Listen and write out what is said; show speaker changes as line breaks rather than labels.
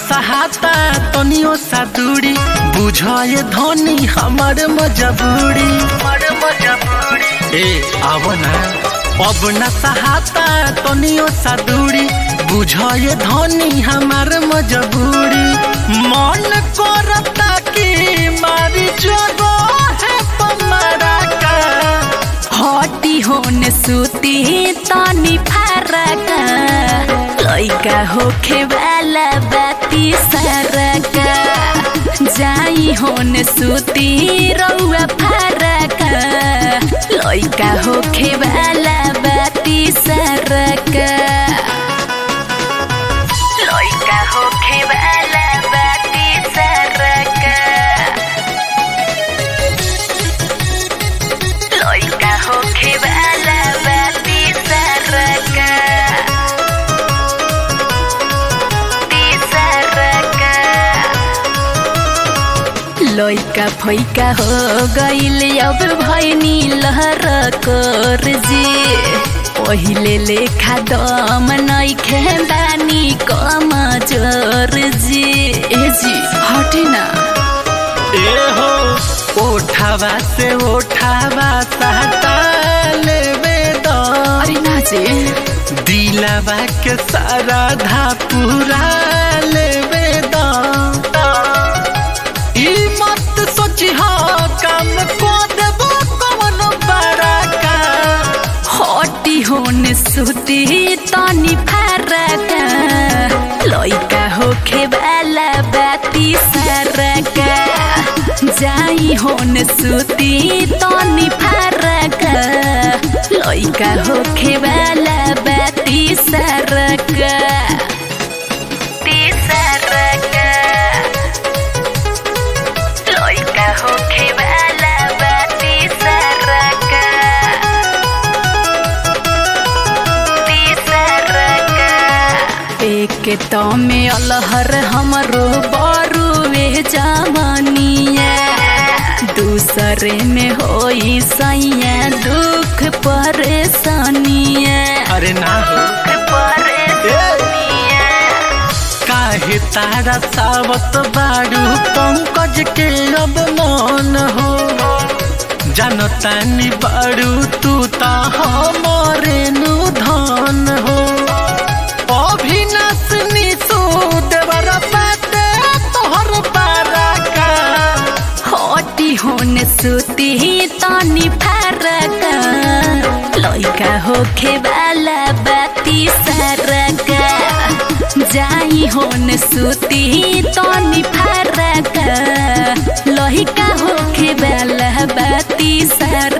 सहाता तनियो सा दूरी बुझाए धनी हमर मजबूरी ए आव ना अब न सहाता तनियो सा दूरी बुझाए धनी हमर मजबूरी मन करता कि मारी जगो है पमरा का
हटी होने सुती तनी फरक लइका होखे वाला बाती सरक जाई होने सुती रउआ फरक लइका होखे वाला बाती सरक लइका होखे वाला बाती सरक लइका होखे वाला बाती सरक ती सरक लइका फैका हो गइल अब भैनी लहर कर जे पहिले लेखा दम नइखे बानी कम जोर जे ए जी हटे ना
ए हो ओठावा से ओठावा सहता लेवे दो
अरे ना जे
दिलावा के सारा धा पूरा लेवे दो ई मत सोची हो काम को देबो कौन बड़ा का
हटी होने सुती तनी फरक लइका होखे वाला बाती सरक जाई होने सुती तनी फरक लइका होखे वाला बाती सरक ती सरक लइका होखे वाला बाती सरक एक तो में अलहर हमरो बरुए जवानिया दूसरे में होई सैया दुख परेशानिया
अरे ना हो
परेशानिया
काहे तारा सावत बारू पंकज के अब मन हो जनतानी बारू तू ता हमरे नु धन हो अभिनाश निशु देवर बाटे तोहर बारा का
हटी होने सुती तनी फरक लइका होखे वाला बाती सरक जाई होने सुती तनी फरक लइका होखे वाला बाती सरक